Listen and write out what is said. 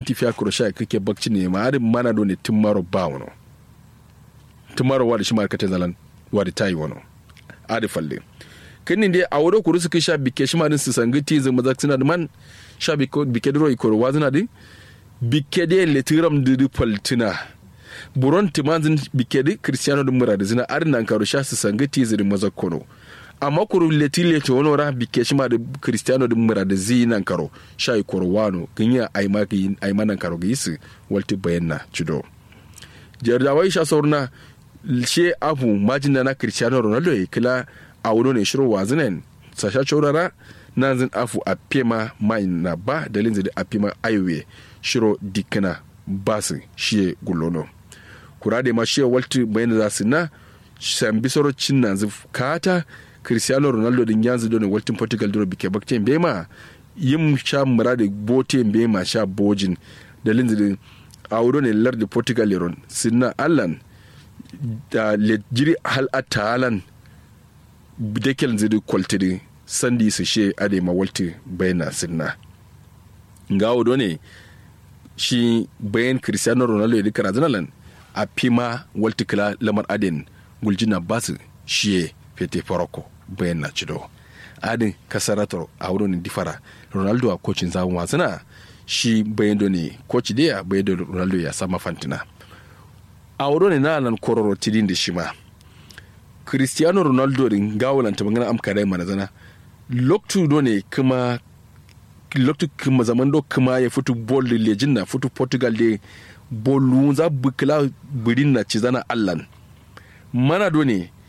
minti fiya kuro sha kake bakci ne ma adin mana do ne tumaro ba wono tumaro wadi shi markate zalan wadi tayi wono adi falle kini dai a wuro kuru suka sha bike shi ma din su sangiti zama zaksina da man sha bike diro ikoro wazina din bike dai letiram didi paltina buron timanzin bike di cristiano din mura da zina arin nan karo sha su sangiti zidi mazakkono amma kuru leti leti wani ra bike shi ma da cristiano din mura da zi nan karo sha ikoro wano ganya aima nan karo ga su walti bayanna cido jardawai sha saurna she abu majin na cristiano ronaldo ya kila a wuri ne shirin wazinen sasha corara na zin afu a pema mai na ba dalin zai a pema aiwe shiro dikina basu shiye gulono kura da ma shiye walti bayan za su na san bisoro cin na zif kata cristiano ronaldo din yanzu don waltin portugal duro bike bakten bema yin sha mura da boten bema sha bojin dalin zai a wuri ne lar da portugal yaron sinna allan da lejiri hal atalan dekel zidi kwaltidi sandi su she ade ma walti bayana sinna ngawo do ne shi bayan cristiano ronaldo ya dika razanalan a pima walti kila lamar aden guljina basu shi fete farako bayan na cido adin kasarator a wurin difara ronaldo a kocin zamun wasana shi bayan do ne koci da bayan da ronaldo ya sama fantina a wurin na nan kororo tidin da shi ma cristiano ronaldo din gawalanta magana amka dai mana zana loktu do ne kuma loktu kuma zaman do kuma ya fitu bol da lejin na fitu portugal da bolu za bukla birin na ci zana allan mana do ne